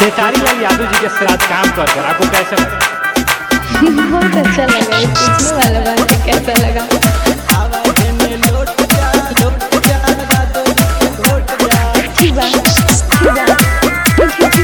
खेसारी लाल यादव जी के साथ काम कर कर आपको कैसा लगा बहुत अच्छा लगा ये पूछने वाला बात है, कैसा लगा ठीक बा ठीक बा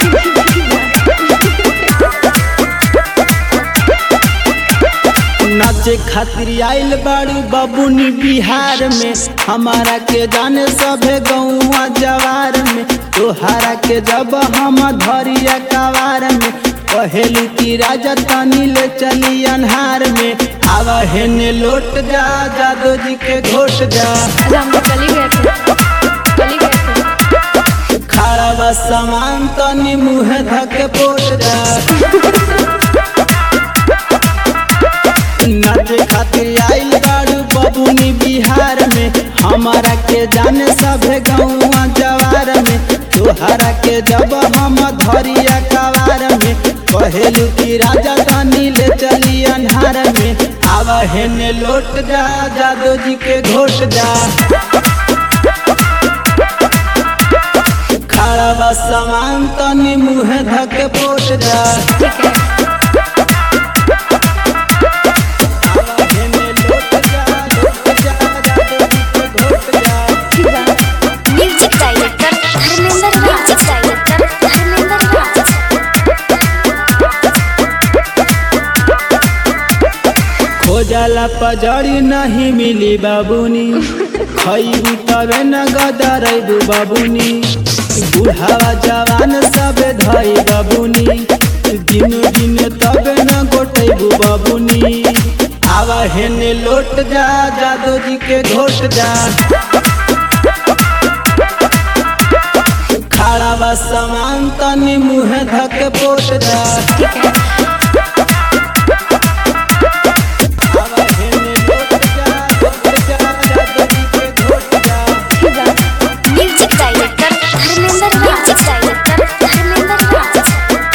नाचे खातिर आइल बाड़ू बबुनी बिहार में हमारा के जाने सभे गौआ जवार में तोहारा के जब हम धरिया कवार में पहेलू की राजा तनी ले चली अन्हार में आवा हेने लोट जा जादो जी के घोट जा अरे हम तो कल ही गए थे कल ही गए थे खड़ा बा सामान तनी मुँह धक पोट जा नाचे खातिर आइल बाड़ू बबुनी बिहार में हमारा के जाने सभे गौआ जवार में तोहरा के जब हम धरिया कवार में कहेलू की राजा धानी ले चली अन्हार में आवा हेने लोट जा जादो जी के घोट जा खड़ा बा सामान तनी मुँह धक पोट जा ठीक है हेने लोट जा, लोट जा, जादो जी के घोट जा। ठीक बा music director Dharmendra music director Dharmendra Raj खोजला पजड़ी नहीं मिली बाबूनी खैबू तबे न गदरैबू बाबूनी बुढ़ावा जवान सब धई बाबूनी दिन दिन तबे न गोटैबू बाबूनी आवा हेने लोट जा जादो जी के घोट जा खड़ा बा सामान तनी मुँह धक पोट जा ठीक है आवा हेने लोट जा, लोट जा, जादो जी के घोट जा। ठीक बा music director Dharmendra music director Dharmendra Raj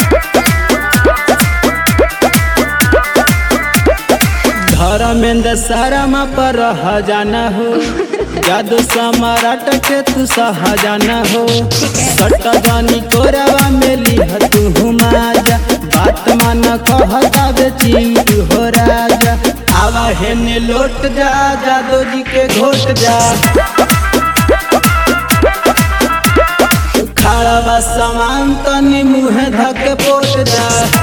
Dharmendra Sharma पर रह जाना हो जादू सम्राट के तू सह जाना हो सट जानी कोरवा में लिह तू हुमाजा बात मन कहता बेची हो राजा आवा हेने लोट जा जादो जी के घोट जा खड़ा बा सामान तनी मुँह धक पोट जा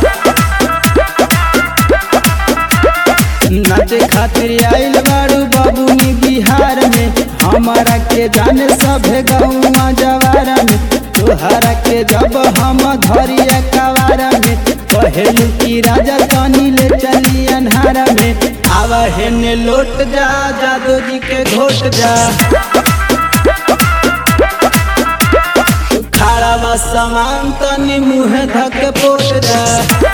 नाचे खातिर आइल बाड़ू बबुनी बिहार में हमारा के जाने सभे गौआ जवार में तोहरा के जब हम धरिया कवार में कहेलू की राजा तनी ले चली अन्हार में आवा हेने लोट जा जादो जी के घोट जा खड़ा बा सामान तनी मुँह धक पोट जा